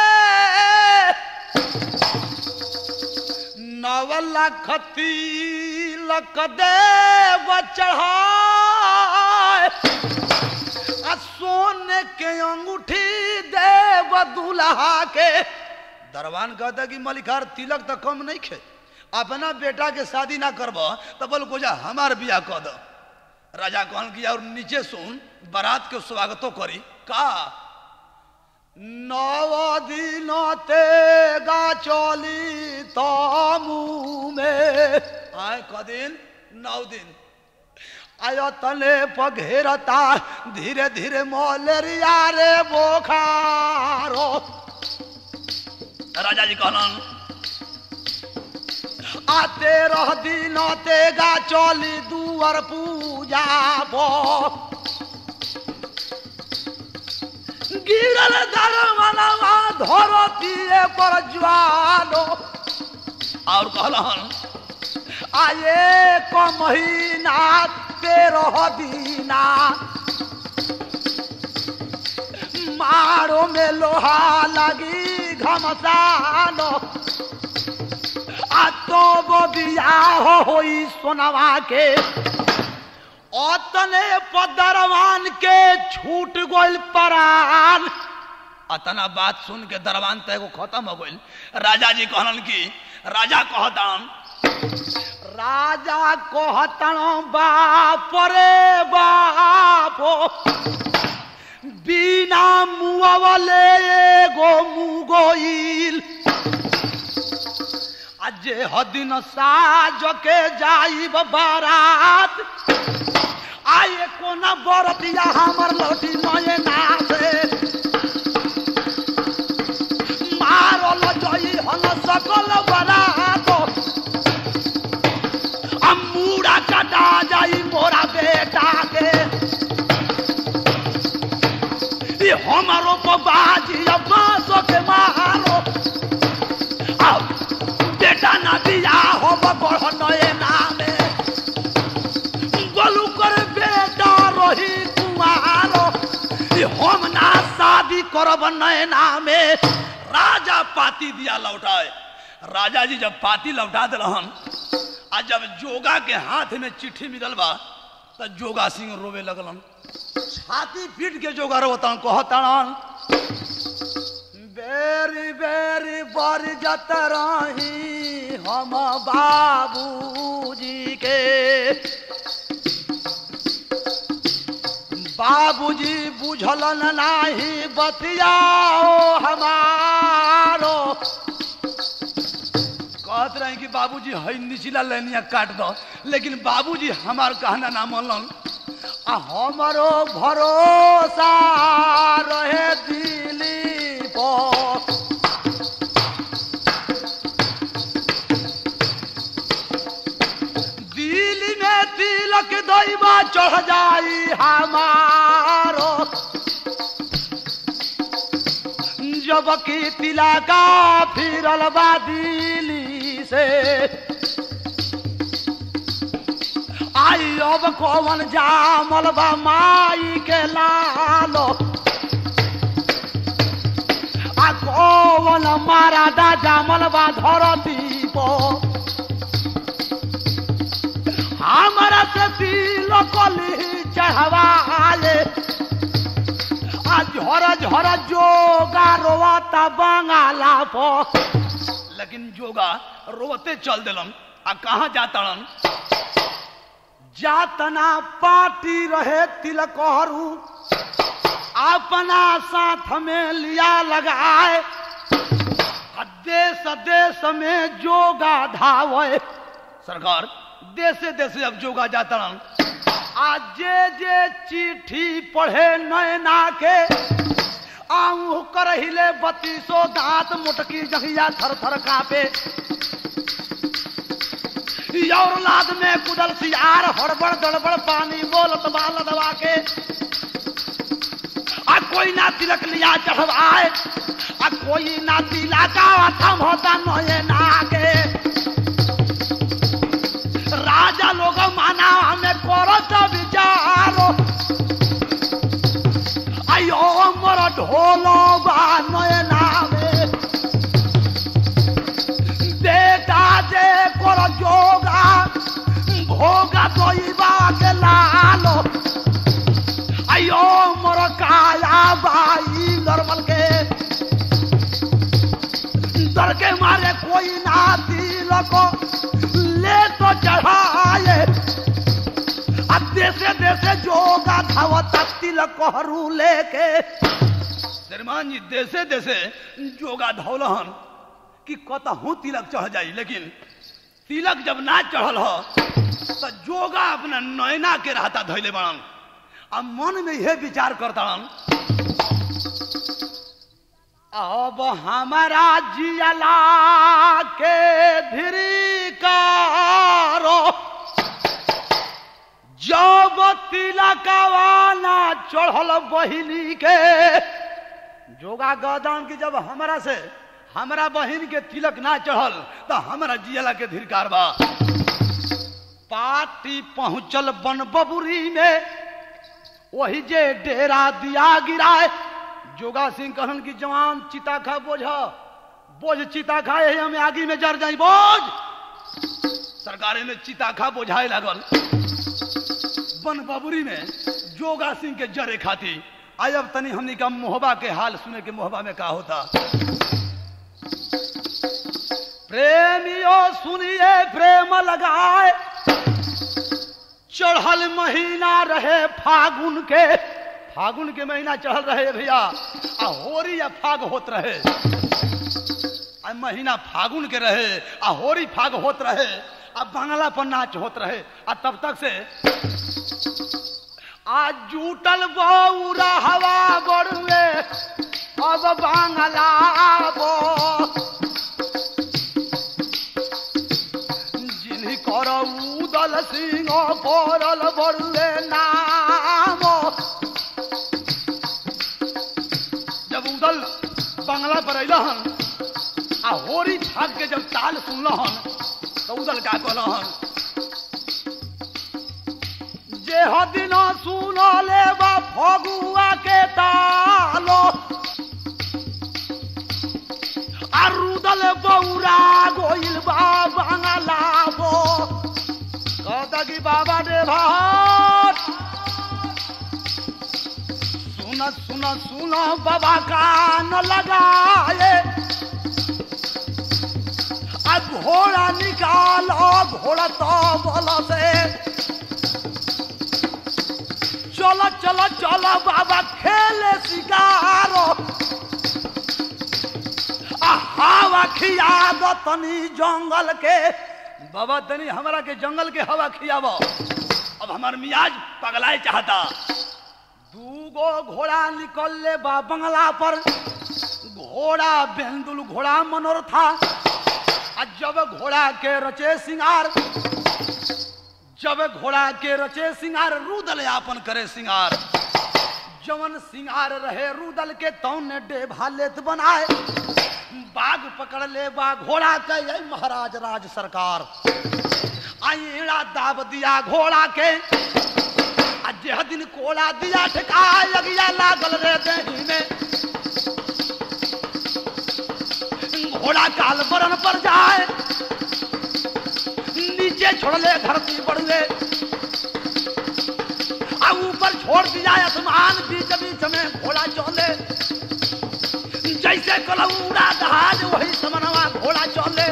Speaker 1: नव लख तिलक देव चढ़ाए आ सोने के अंगूठी देव दुल्हा के दरबान कहता कि मलिकार तिलक तो कम नहीं खे अपना बेटा के शादी ना करब तो बोल को जा हमार बियाह कह दो
Speaker 2: राजा कहन कि और नीचे सुन बारात के स्वागतो करी का
Speaker 1: नव दिन तेगा चली तमू में
Speaker 2: आए क दिन नौ दिन
Speaker 1: आयतने पघेरता धीरे धीरे मलेरिया रे बोखारो
Speaker 2: राजा जी कहलन
Speaker 1: आते रह दिन तेगा चली दुआर पूजा बो गिरल दरमनवा धरतीए पर ज्वालो
Speaker 2: और कहलन
Speaker 1: आये को महीना तेरह दीना मारो में लोहा लगी घमसानो आ तो वो बियाह होई सोनवा के ओतने पदरवान के छूट गोल परान
Speaker 2: अतना बात सुन के दरबान तय को खत्म हो गइल राजा जी कहलन कि राजा कहतान
Speaker 1: राजा कहतन बाप रे बापो बिना मुआवले एगो मुगोइल अजे हदिन साज के जाइब बारात आए कोना बरतिया हमर लौटी नये नासे मारल जई हन सकल बरात अमूड़ा कटा जाई मोरा बेटा के ये हमारो बाजी अब्बासो के मारो आओ बेटा ना दिया हो बढ़ नए नामे गोलू कर बेटा रही कुमारो ये हम ना शादी करब नए नामे
Speaker 2: राजा पाती दिया लौटाए राजा जी जब पाती लौटा दिलहन आ जब जोगा के हाथ में चिट्ठी मिलल बा तो जोगा सिंह रोवे लगलन
Speaker 1: छाती पीट के जो घर होता कहतन बेरी बेरी बर जत रही हम बाबूजी के बाबूजी बुझलन नाही बतियाओ हमारो
Speaker 2: कहत रहे कि बाबूजी हई निचला लेनिया काट दो लेकिन बाबूजी हमार कहना ना मनलन
Speaker 1: आ हमरो भरोसा रहे दिली पर दिल में तिलक दैवा चढ़ जाई हमारो जब की तिलका फिरल बा दिली से आई अब कौन जामल बा माई के लालो आ कौन मारा दा जामल बा धरती पर हमारा से दिल कली चढ़वाले आ झर झर जोगा रोता बंगाला पर
Speaker 2: लेकिन जोगा रोते चल दिलन आ कहाँ जातड़न
Speaker 1: जातना पार्टी रहे तिलकहरू अपना साथ में लिया लगाए आ देश देश में जोगा धावे
Speaker 2: सरकार देशे देशे अब जोगा जातड़न
Speaker 1: आ जे जे चिट्ठी पढ़े नैना के आऊ करहिले बत्तीसो दांत मुटकी जहिया थर थर कापे और लाद में कुदल सियार हड़बड़ दड़बड़ पानी बोलत बाल दबा के आ कोई ना तिलक लिया चढ़वाए आ कोई ना दिला का थम होता नये नागे राजा लोग माना हमें करो तो विचारो आयो मोर ढोलो बा नये नामे बेटा जे कर जोगा भोगा दइबा के लालो आयो मोर काया बाई नरमल के डर के मारे कोई ना तिलक ले तो चढ़ाए आ देशे देशे जोगा धावता तिलक हरू लेके
Speaker 2: श्रीमान जी देशे देशे जोगा धौलहन कि कतहू तिलक चढ़ जाई लेकिन तिलक जब ना चढ़ल हो तो जोगा अपना नैना के रहता धैले बड़न आ मन में यह विचार करताड़न
Speaker 1: अब हमारा जियला के धिरिकारो जब तिलकवाना चढ़ल बहिनी के जोगा गदान की जब हमरा से हमरा बहिन के तिलक ना चढ़ल
Speaker 2: तो हमारा जियला के धिरकार बा
Speaker 1: पार्टी पहुंचल बन बबुरी में वही जे डेरा दिया गिराए जोगा सिंह कहन की जवान चिता खा बोझ बोझ चिता खाए हमें आगी में जर जाई बोझ
Speaker 2: सरकारे में चिताखा बोझाए लागल बन बबुरी में जोगा सिंह के जरे खाती
Speaker 1: आई अब तनी हमनी का मोहबा के हाल सुने के मोहबा में का होता प्रेमियो सुनिए प्रेम लगाए चढ़ल महीना रहे फागुन के फागुन के महीना चढ़ल रहे भैया आ होरी या फाग होत रहे आ महीना फागुन के रहे आ होरी फाग होत रहे आ बांगला पर नाच होत रहे आ तब तक से आ जूटल बौरा हवा बड़ुए अब बांगला बो जिन्ही कर उदल सिंह करल बड़ुए नाम जब उदल बंगला पर अइलहन आ होरी छाग के जब ताल सुनलहन तो उदल का कहलहन जे हदिन सुन ले बा फगुआ के तालो आ रुदल बौरा गोइल बा बांगला बो कहता कि बाबा रे भाट सुन सुन सुन बाबा कान लगाए आ घोड़ा निकालो घोड़ा तो बल से चलो चलो चलो बाबा खेले शिकारो आ हवा खिया दो तनी जंगल के बाबा तनी हमरा के जंगल के हवा खियाबो
Speaker 2: अब हमार मियाज पगलाए चाहता
Speaker 1: दूगो घोड़ा निकल ले बा बंगला पर घोड़ा बेंदुल घोड़ा मनोर था आ जब घोड़ा के रचे सिंगार जब घोड़ा के रचे सिंगार रुदल यापन करे सिंगार जवन सिंगार रहे रुदल के तौन ने डेभा लेत बनाए बाघ पकड़ ले बा घोड़ा के ये महाराज राज सरकार आईड़ा दाब दिया घोड़ा के आ जेह दिन कोला दिया ठेका लगिया लागल रे देही में घोड़ा काल बरन पर जाए नीचे छोड़ले धरती बढ़ले आ ऊपर छोड़ दिया आसमान बीच बीच में घोड़ा चले जैसे कलौड़ा जहाज वही समनवा घोड़ा चले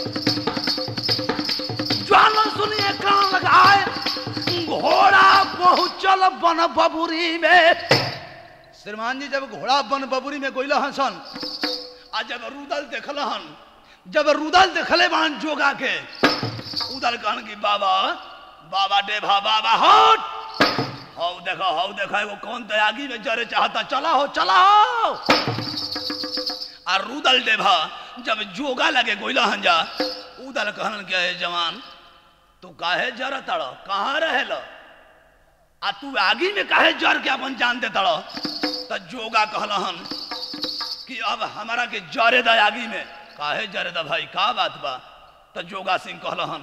Speaker 1: ज्वाला सुनिए कान लगाए घोड़ा पहुंचल बन बबुरी में
Speaker 2: श्रीमान जी जब घोड़ा बन बबुरी में गोइल हसन आ जब रुदल देखल हन जब रुदल देखले बान जोगा के उदल कहन की बाबा बाबा डेभा बाबा हट हौ देखो हौ देखो एगो कौन तो आगी में जरे चाहता चला हो चला हो आ रुदल डेभा जब जोगा लगे गोइला हन जा उदल कहन के "हे जवान तू काहे जर तड़ कहाँ रहेल आ तू आगी में काहे जर के अपन जान दे तड़ त जोगा कहलहन कि अब हमारा के जरे दा आगी में काहे जरे दा भाई का बात बा तो जोगा सिंह कहलहन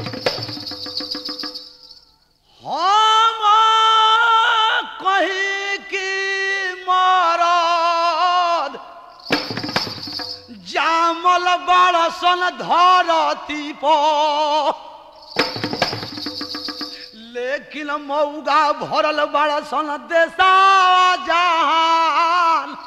Speaker 1: हम कहीं की मरद जामल बड़सन धरती पर लेकिन मौगा भरल बड़सन देशा जहान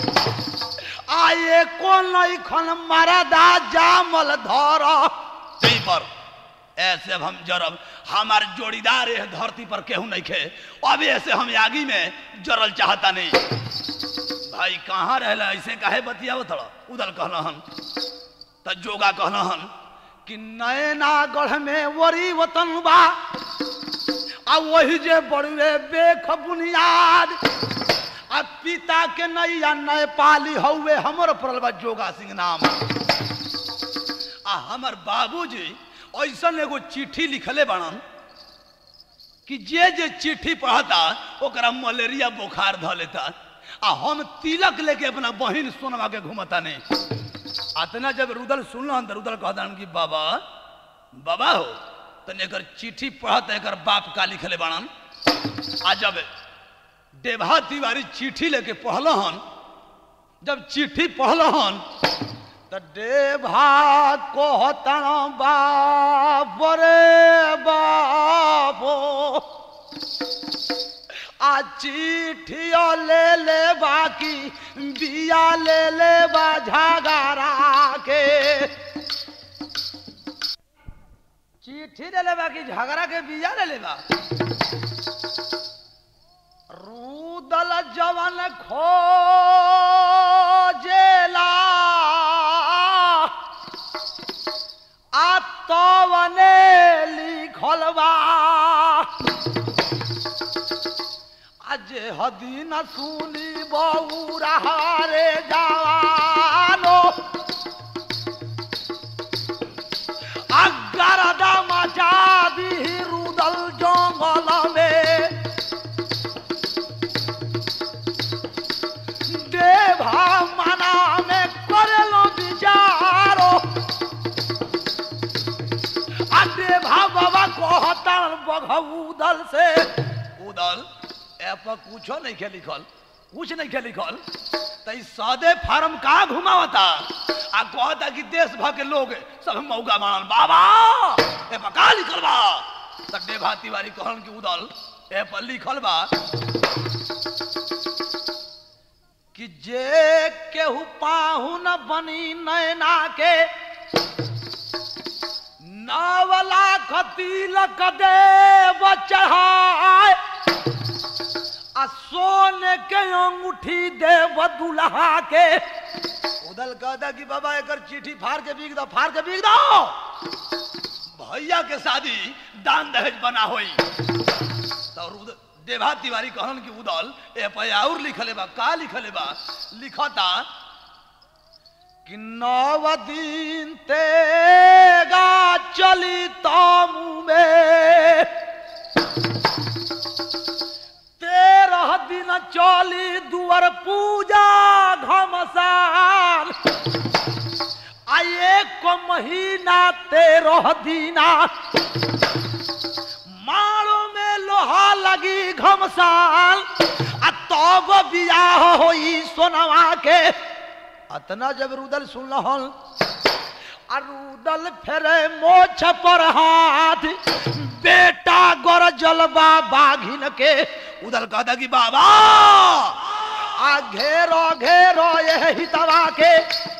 Speaker 1: आए कोन खन मरदा जामल धर
Speaker 2: यही पर ऐसे अब हम जरब हमार जोड़ीदार है धरती पर केहू नहीं खे अब ऐसे हम आगी में जरल चाहता नहीं भाई कहाँ रहला ऐसे काहे बतियाव थोड़ा उधर कहलहन त जोगा कहलहन
Speaker 1: कि नयनागढ़ में वरी वतन बा आ वही जे बड़ुए बेख बुनियाद आ पिता के नैया नेपाली हौवे हमर पड़ल बा जोगा सिंह नाम
Speaker 2: आ हमर बाबूजी ऐसन एगो चिट्ठी लिखले बाड़न कि जे जे चिट्ठी पढ़ता ओकरा मलेरिया बुखार ध लेता आ हम तिलक लेके अपना बहिन सोनवा के घूमता नहीं अतना जब रुदल सुनलन तो रुदल कहता कि बाबा बाबा हो तने एकर चिट्ठी पढ़त एकर बाप का लिखले बाड़न आ जब देवा तिवारी चिट्ठी लेके पढ़लहन जब चिट्ठी पढ़लहन
Speaker 1: त देभा कहतन बाप रे बाबो आ चिट्ठिया ले ले बाकी बिया ले ले बा झगड़ा के चिट्ठी ले ले बाकी झगड़ा के बिया ले ले बा रूदल जवन खोजेला आ तवने लिखल बा आज हदीन सुनी बौरा रे जवानो अगरदा मचा दी रुदल जंगल में देभा मना में करेलो विचारो आ देभा बाबा कहतन बघऊदल से
Speaker 2: उदल ए पर कुछो नहीं के लिखल कुछ नहीं के लिखल तई सादे फार्म का घुमावता आ कहता कि देश भर के लोग सब मौका मानन बाबा ए पर का लिखल बा तक देवा तिवारी कहन कि उदल ए पर लिखल बा
Speaker 1: कि जे केहू पाहुन बनी नैना के नावला खतिलक देव चढ़ाए आ सोने के अंगूठी देव दुल्हा के उदल कहता कि बाबा एकर चिट्ठी फाड़ के बिक दो फाड़ के बिक दो
Speaker 2: भैया के शादी दान दहेज बना होई तो रुद- देवा तिवारी कहन कि उदल ए पर और लिखले बा का लिखले बा लिखता
Speaker 1: कि नव दिन तेगा चली तामू में तेरह दिन चली दुआर पूजा घमसान आ एक महीना तेरह दिना मारो में लोहा लगी घमसान आ तब बियाह होई सोनवा के अतना जब रुदल सुनलहन आ रुदल फेरे मोछ पर हाथ बेटा गर जलबा बाघिन के
Speaker 2: उदल कहता कि बाबा
Speaker 1: आ घेरो घेरो यह हितवा के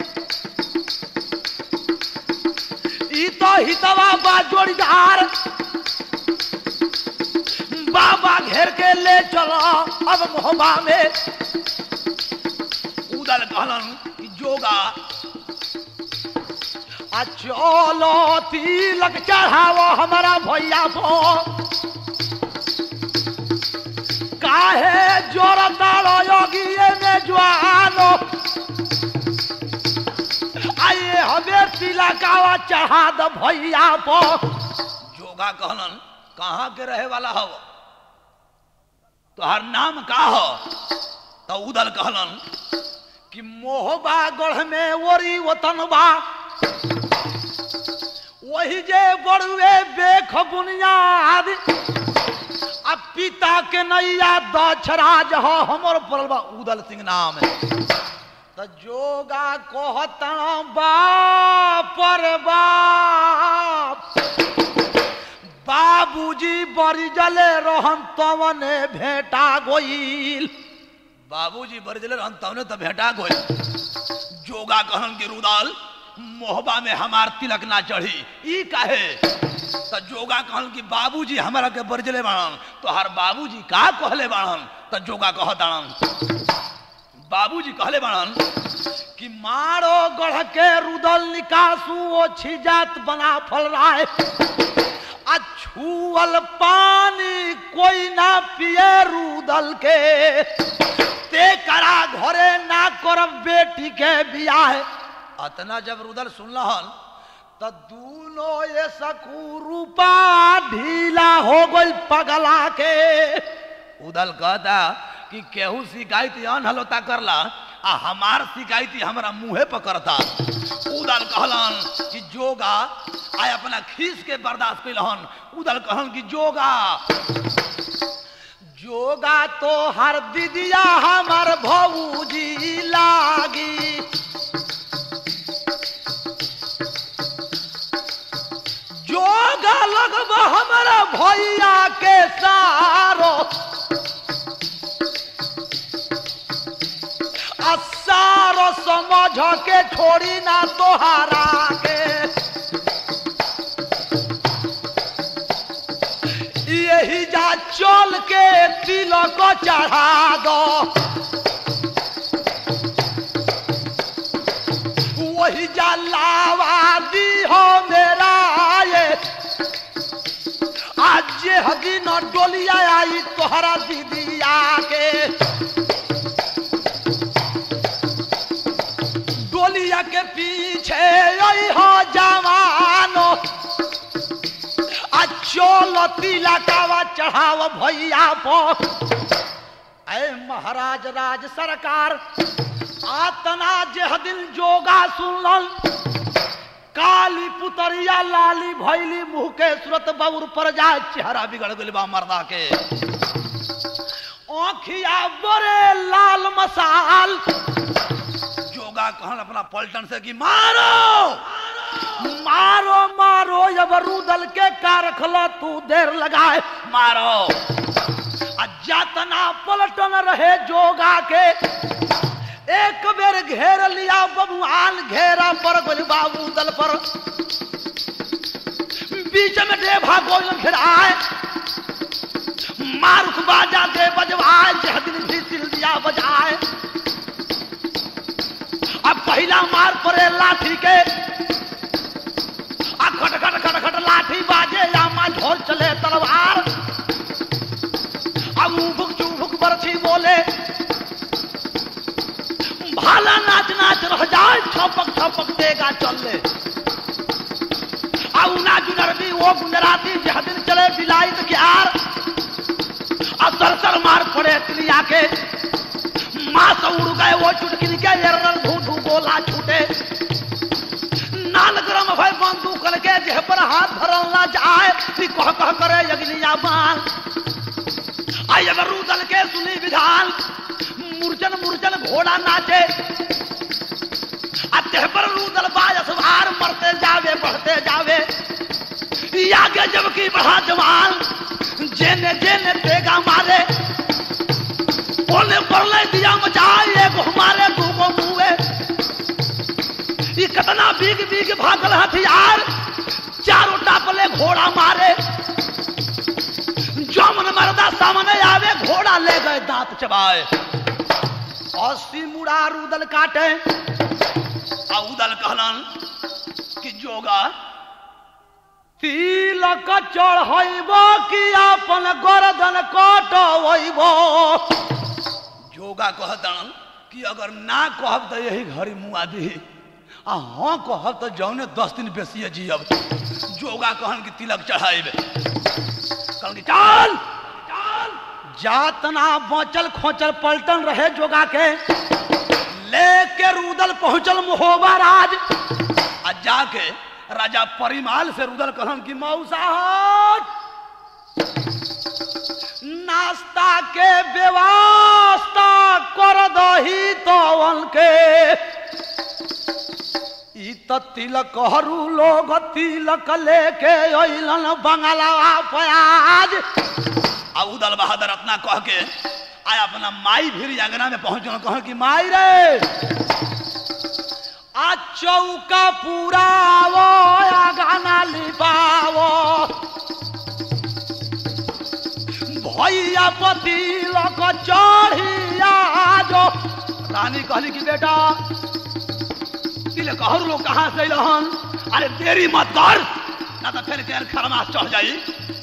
Speaker 1: ई तो हितवा बा जोड़ीदार बाबा घेर के ले चलो अब मोहबा में
Speaker 2: उदल कहलन कि जोगा
Speaker 1: आ चलो तिलक चढ़ावो हमारा भैया को काहे जोर तालो योगी में जवानो आइए हमें तिलकावा चढ़ा दो भैया को
Speaker 2: जोगा कहलन कहाँ के रहे वाला हो तोहर नाम का हो तो उदल कहलन
Speaker 1: कि मोहबा गढ़ में ओरी वतनबा वही जे बड़ुए बेख बुनियाद अब पिता के नैया दक्षराज हो हमर पड़ल बा उदल सिंह नाम त जोगा कहतन बाप रे बाप बाबूजी बड़ी जले रहन तवने भेटा गोइल
Speaker 2: बाबूजी बरजले रहन तवने तो भेटा गोल जोगा कहन के रुदाल मोहबा में हमार तिलक ना चढ़ी ई काहे तो जोगा कहन कि बाबूजी हमारा के बरजले बाणन तो हर बाबूजी का कहले बाणन तो जोगा कह दाणन बाबूजी कहले बाणन
Speaker 1: कि मारो गढ़ के रुदल निकासू ओ छिजात बना फल राय आ छुअल पानी कोई ना पिए रुदल के ते करा घरे ना करब बेटी के बियाह अतना जब रुदल सुनलहन त दूनो ये सकू रूपा ढीला हो गइल पगला के
Speaker 2: उदल कहता कि केहू शिकायत अनहलोता करला आ हमार शिकायती हमरा मुंहे पर करता उदल कहलन कि जोगा आय अपना खीस के बर्दाश्त कैलहन उदल कहलन कि जोगा
Speaker 1: जोगा तो हर दीदिया हमार भौजी लागी जोगा लगब हमारा भैया के सारो आ सारो समझ के छोड़ी ना तोहारा के यही जा चल के तिलक चढ़ा दो वही जा लावा दी हो मेरा ये आज जे हदी न डोलिया आई तोहरा दीदिया के डोलिया के पीछे आई हो जवानो आ चल तिलकावा चढ़ाव भैया पर ऐ महाराज राज सरकार आतना जेह दिन जोगा सुनल काली पुतरिया लाली भैली मुंह के सूरत बबुर पर जाए चेहरा बिगड़ गइल बा मर्दा के आँखिया बड़े लाल मसाल
Speaker 2: जोगा कहन अपना पलटन से कि मारो
Speaker 1: मारो मारो जब रूदल के का रखला तू देर लगाए
Speaker 2: मारो
Speaker 1: आ जातना पलटन रहे जोगा के एक बेर घेर लिया बबुआन घेरा पर गोल बाबू दल पर बीच में डेभा गोल फिर आए मारुख बाजा दे बजवाए जह दिन भी सिल दिया बजाए अब पहला मार पड़े लाठी के आ खट खट खट खट लाठी बाजे यामा झोल चले तलवार अब उभुक चुभुक बरछी बोले भाला नाच नाच रह जाए छपक छपक देगा चले आउ ना जुनरबी वो गुजराती जह दिन चले बिलाइत के आर अब सरसर मार पड़े तिलिया के माँ से उड़ गए वो चुटकिन के एरर धू धू गोला छूटे नाल गरम भय बंदूक के जेह पर हाथ भरल ना जाए कि कह कह करे यगलिया बाल आई अगर रूदल के सुनी विधान मूर्छन मूर्छन घोड़ा नाचे अत्य पर रूदल बाजस भार मरते जावे बढ़ते जावे ई आगे जबकि बढ़ा जवान जेने जेने तेगा मारे ओने परले दिया मचाए एगो हमारे दूगो मुए ई कितना बीग बीग भागल हथियार चारों टापले घोड़ा मारे जमन मरदा सामने आवे घोड़ा ले गए दांत चबाए अस्सी मुड़ा रुदल काटे
Speaker 2: आ उदल कहलन कि जोगा
Speaker 1: तिलक चढ़ब कि अपन गर्दन कटब
Speaker 2: जोगा कहतन कि अगर ना कहब तो यही घड़ी मुआ दी आ हाँ कहब तो जौने दस दिन बेसिए जियब जोगा कहन कि तिलक चढ़ाइब कहन कि चल
Speaker 1: जातना बचल खोचल पलटन रहे जोगा के लेके रुदल पहुंचल महोबा राज
Speaker 2: आ जाके राजा परिमाल से रुदल कहन की मौसाहट
Speaker 1: नाश्ता के व्यवस्था कर दही तो के ई त तिलक हरू लोग तिलक लेके अइलन बंगला प्याज
Speaker 2: आ उदल बहादुर अपना कह के आय अपना माई भीर अंगना में पहुंचल कहन की
Speaker 1: माई रे आ चौका पुरावो आ गाना लिपावो भैया पति लक चढ़िया जो
Speaker 2: रानी कहली कि बेटा तिलक हर लोग कहाँ से अइलहन अरे देरी मत कर ना तो फिर तेल खरमास चढ़ जाई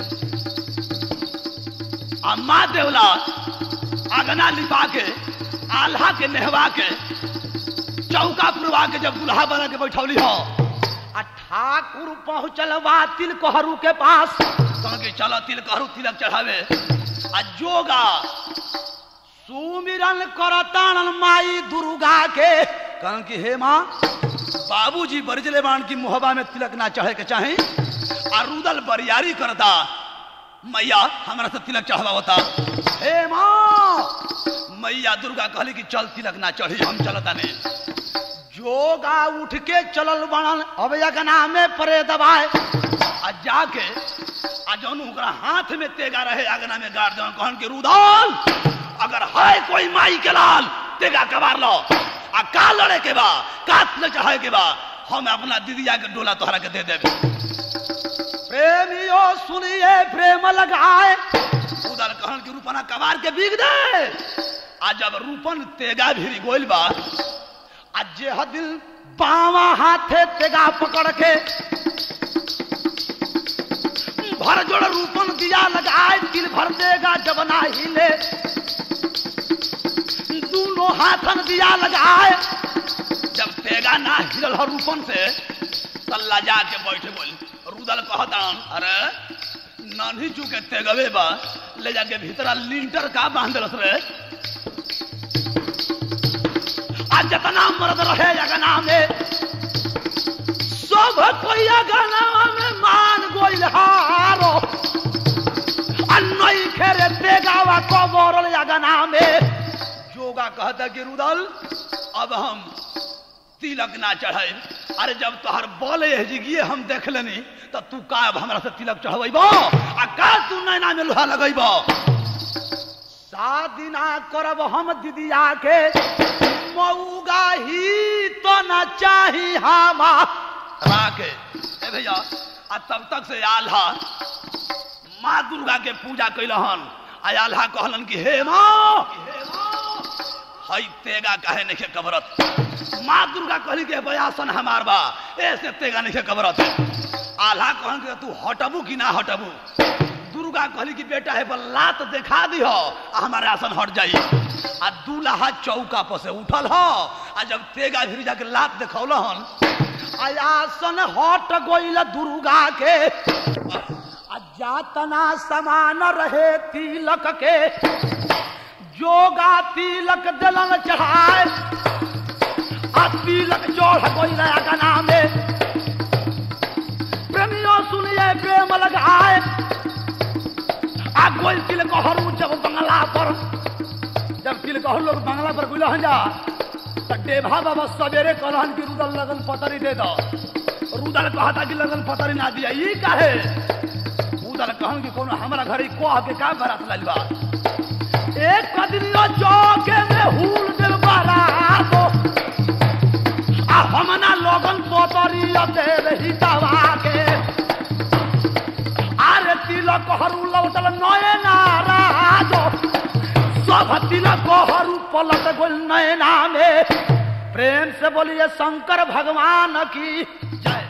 Speaker 2: आ माँ देवला आगना लिपा के आल्हा के नेहवा के चौका पुरवा के जब दुल्हा बना के बैठौली हो
Speaker 1: आ ठाकुर पहुंचल बा तिलकोहरू के पास
Speaker 2: कह के चलो तिलक हरू तिलक चढ़ावे आ जोगा
Speaker 1: सुमिरन करतान माई दुर्गा के कहन कि हे माँ
Speaker 2: बाबूजी बरजले बाण की मोहबा में तिलक ना चढ़े के चाहे आ रुदल बरियारी करता मैया हमरा से तिलक चढ़वा होता
Speaker 1: हे माँ
Speaker 2: मैया दुर्गा कहली कि चल तिलक ना चढ़ी हम चलता नहीं
Speaker 1: जोगा उठ के चलल बनल अब यगना में परे दबाए
Speaker 2: आ जाके आ जौन ओकरा हाथ में तेगा रहे अगना में गाड़ जौन कहन के रुदल अगर है कोई माई के लाल तेगा कबार लो आ का लड़े के बा का तिलक चढ़ाए के बा हम अपना दीदिया के डोला तोहरा के दे देबे
Speaker 1: प्रेमियो सुनिए प्रेम लगाए
Speaker 2: उधर कहन के रूपना कबार के बीग दे आ जब रूपन तेगा भिरी गोइल बा
Speaker 1: आ जे दिल बावा हाथे तेगा पकड़ के भर जोड़ रूपन दिया लगाए दिल भर देगा जब ना हिले दोनों हाथन दिया लगाए
Speaker 2: जब तेगा ना हिलल हो रूपन से तल्ला जाके बैठे बोल रुदल कहतान अरे नानी चूके तेगवे बा ले जाके भीतरा लिंटर का बांधलस रे
Speaker 1: आ जतना मर्द रहे अगना में सब कोई अगना में मान गोइल हारो आ नई खेरे तेगावा को बोरल अगना में
Speaker 2: जोगा कहता कि रुदल अब हम तिलक ना चढ़े अरे जब तोहर बोले जिगिए हम देख लेनी तो तू का अब हमरा से तिलक चढ़बैब आ का तू नैना में लोहा लगैब
Speaker 1: शादी ना करब हम दीदिया के मऊगा ही तो न चाही हमा
Speaker 2: राके ए भैया आ तब तक से आल्हा माँ दुर्गा के पूजा कैलहन आ आल्हा कहलन कि हे माँ हई तेगा काहे नहीं कबरत माँ दुर्गा कहली कि बयासन हमार बा ऐसे तेगा नहीं कबरत आल्हा कहन कि तू हटबू कि ना हटबू दुर्गा कहली कि बेटा है बल लात देखा दी हो आ हमारे आसन हट जाई आ दूल्हा चौका पर से उठल हो आ जब तेगा फिर जाके लात देखौल हन
Speaker 1: आयासन हट गोइल दुर्गा के आ जातना समान रहे तिलक के जोगा तिलक दलन चढ़ाए आ तिलक चढ़ गोइल अगना में प्रेमियों सुनिए प्रेम लगाए आ गोइल तिलक हरू जब बंगला पर जब तिलक हरू लोग बंगला पर गुल जा तो डेभा बाबा सवेरे कहलन कि रुदल लगन पतरी दे दो रुदल कहता कि लगन पतरी ना दिया ई काहे रुदल कहन कि कोनो हमरा घरे कह के का बरात लाइल बा एक कदनियो चौके में हुल दिल बरातो आ हमना लगन पतरी दे रही दवा के आरे तिलक हरू लौटल नए नाराजो सब तिलक हरू पलट गोल नैना में प्रेम से बोलिए शंकर भगवान की जय